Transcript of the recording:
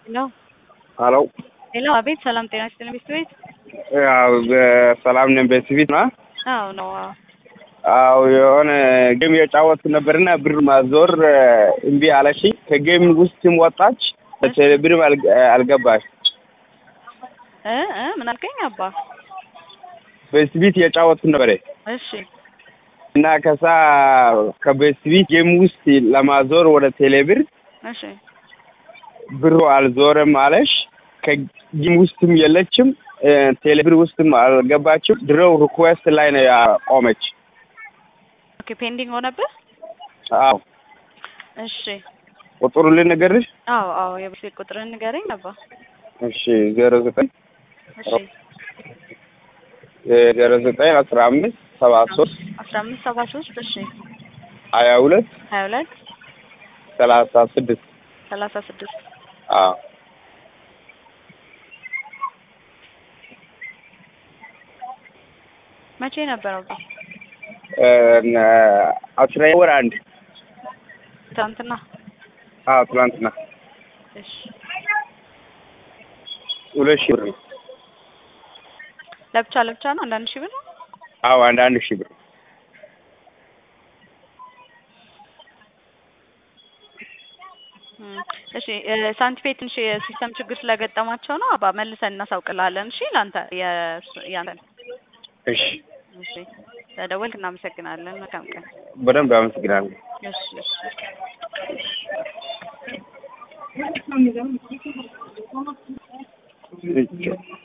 ሄሎ ሀሎ ሄሎ፣ አቤት። ሰላም ጤና ይስጥልኝ። ቤት ቤት ያው በሰላም ነን። በስቢት ና አዎ ነው። አዎ አው የሆነ ጌም የጫወት ነበርና ብር ማዞር እምቢ አለችኝ። ከጌም ውስጥም ወጣች። ብርም አልገባች። እ እ ምን አልከኝ አባ? በስቢት የጫወት ነበረ እሺ እና ከዛ ከበስቢት ጌም ውስጥ ለማዞር ወደ ቴሌብር እሺ ብሩ አልዞረም አለሽ። ከጌም ውስጥም የለችም፣ ቴሌብር ውስጥም አልገባችም። ድሮው ሪኩዌስት ላይ ነው ያቆመች። ኦኬ ፔንዲንግ ሆነብህ? አዎ እሺ ቁጥሩ ልንገርሽ? አዎ አዎ የቤት ቁጥርን ንገረኝ አባ። እሺ ዜሮ ዘጠኝ እሺ ዜሮ ዘጠኝ አስራ አምስት ሰባ ሶስት አስራ አምስት ሰባ ሶስት እሺ ሀያ ሁለት ሀያ ሁለት ሰላሳ ስድስት ሰላሳ ስድስት አዎ መቼ ነበር አባ? አስራ ወር አንድ ትናንትና። አዎ ትናንትና እሺ ሁለት ሺህ ብር ነው። ለብቻ ለብቻ ነው አንዳንድ ሺህ ብር ነው? አዎ አንድ አንድ ሺህ ብር እም፣ እሺ ሳንቲፔ ትንሽ የሲስተም ችግር ስለገጠማቸው ነው አባ መልሰን እናሳውቅልሃለን። እሺ ለአንተ የእሱ- ያንተን እሺ እሺ ስለደወልክ እናመሰግናለን። መልካም ቀን። በደንብ አመሰግናለሁ። እሺ እሺ እሺ